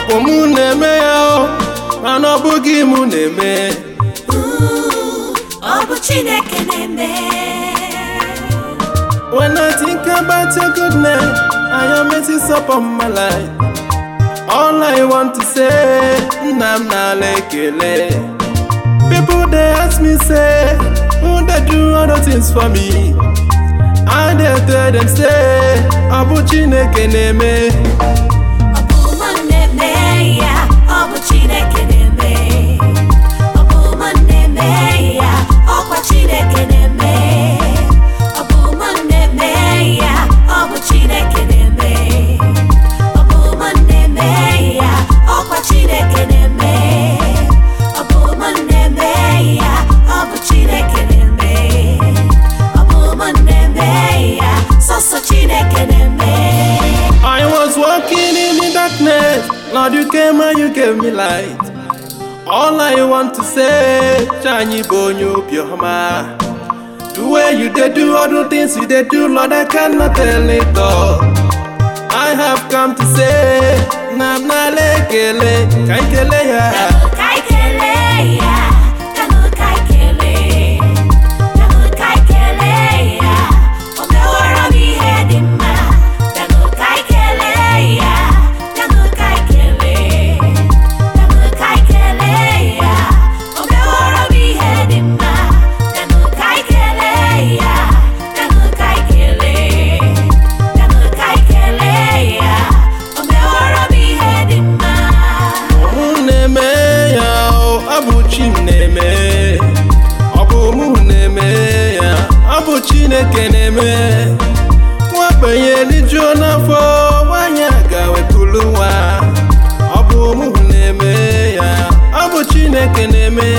ọkwụ mụ na-eme ya o mana ọ bụghị mụ na-eme ọ bụ Chineke na-eme When I think about your goodness and your mercy upon my life, all I want to say, nna m n'ala ekele. People they ask me say, who they do other things for me? I dey tell them say, ọ bụ Chineke na-eme. ọ bụ mụ na-eme ya ọ bụ Chineke na-eme ọ bụ mụ na-eme ya ọkwa Chineke na-eme ọ bụ mụ na-eme ya ọ bụ Chineke na-eme ọ bụ mụ na-eme ya ọkwa Chineke na-eme ọ bụ mụ na-eme ya ọ bụ Chineke na-eme ọ bụ mụ na-eme ya sọsọ Chineke na-eme I was walking in the darkness, Lord you came and you gave me light. All I want to say, Shiny Bonyo Bioma. The way you did do all the things you did do, Lord, I cannot tell it all. I have come to say, Nam Nalekele, Kaikele ya. Kai kelee ya, kanụ kai kelee, kanụ kai kelee ya, o meworo m ihe dị mma. Kanụ kai kelee ya, kanụ kai kelee, kanụ kai kelee ya, o meworo m ihe dị mma. Kanụ kai kelee ya, kanụ kai kelee, kanụ kai kelee ya, o meworo m ihe dị mma. Mụ na-eme ya, ọ bụ chi m na-eme. Ọ bụ mụ na-eme ya, ọ bụ Chineke na-eme. Nwagbenye rijuo n'afọ, nwaanyị a ga-wepụrụ nwa. Ọ bụ mụ na-eme ya, ọ bụ Chineke na-eme.